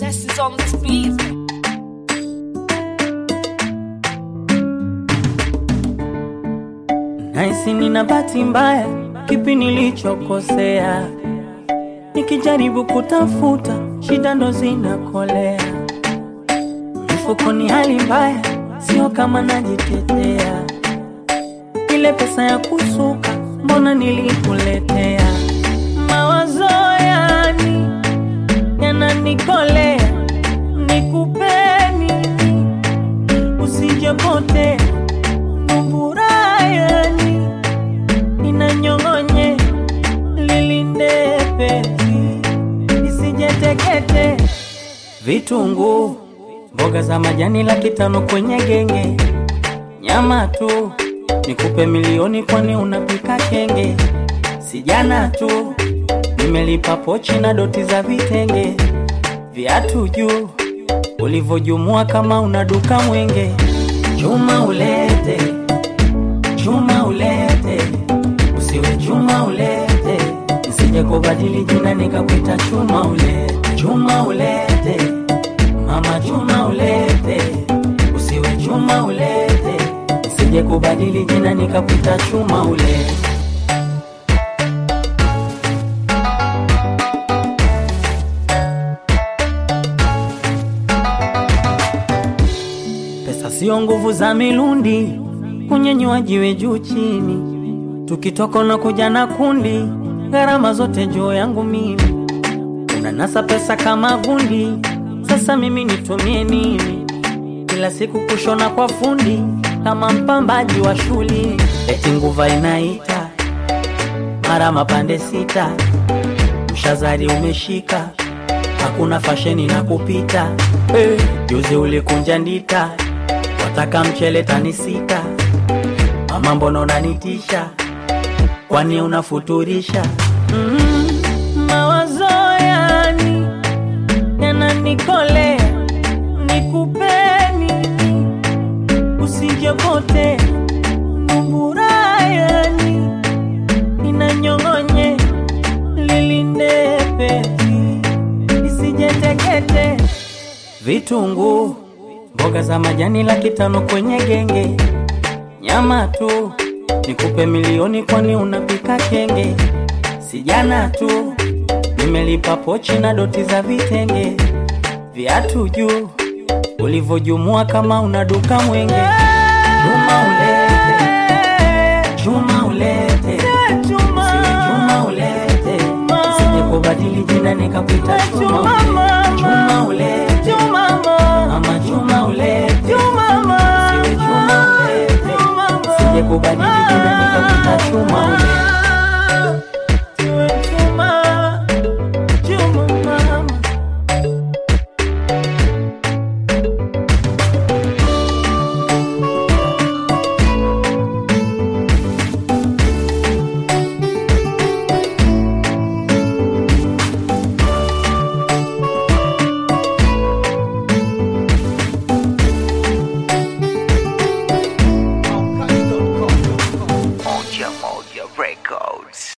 Blessings on this beat. Naisi nina bahati mbaya, kipi nilichokosea? Nikijaribu kutafuta, shida ndo zinakolea. Mfukoni hali mbaya, sio kama najitetea. Ile pesa ya kusuka, mbona nilikuletea? Mawazo yani yananikolea, nikupeni usijepotea Mburayani inanyong'onye lilindepesi isijetekete vitunguu mboga za majani laki tano kwenye genge nyama tu nikupe milioni kwani unapika kenge sijana tu nimelipa pochi na doti za vitenge viatu juu ulivyojumua kama una duka mwenge chuma ulete chuma ulete usiwe chuma ulete nisije kubadili jina nikakuita chuma ulete chuma ulete mama chuma ulete usiwe chuma ulete nisije kubadili jina nikakuita chuma ulete Pesa sio nguvu za milundi, kunyenyua jiwe juu chini, tukitoka na kuja na kundi, gharama zote juu yangu mimi. Unanasa pesa kama gundi, sasa mimi nitumie nini? Kila siku kushona kwa fundi, kama mpambaji wa shuli, eti nguva inaita mara mapande sita, mshazari umeshika hakuna fasheni na kupita hey. Juzi ulikunja ndita, wataka mchele tani sita, mama mbona unanitisha, kwani unafuturisha? mm, mawazo yani yananikolea, nikupeni usijepote mburayani inanyong'onye lilindepesi isijetekete vitunguu mboga za majani laki tano kwenye genge nyama tu nikupe milioni kwani unapika kenge sijana tu nimelipa pochi na doti za vitenge viatu juu ulivyojumua kama una duka mwenge chuma ulete chuma ulete Usiwe chuma ulete sije kubadili jina nikakuita chuma ulete chuma ulete mama chuma ulete Usiwe chuma ulete sije kubadili jina nikakuita chuma ulete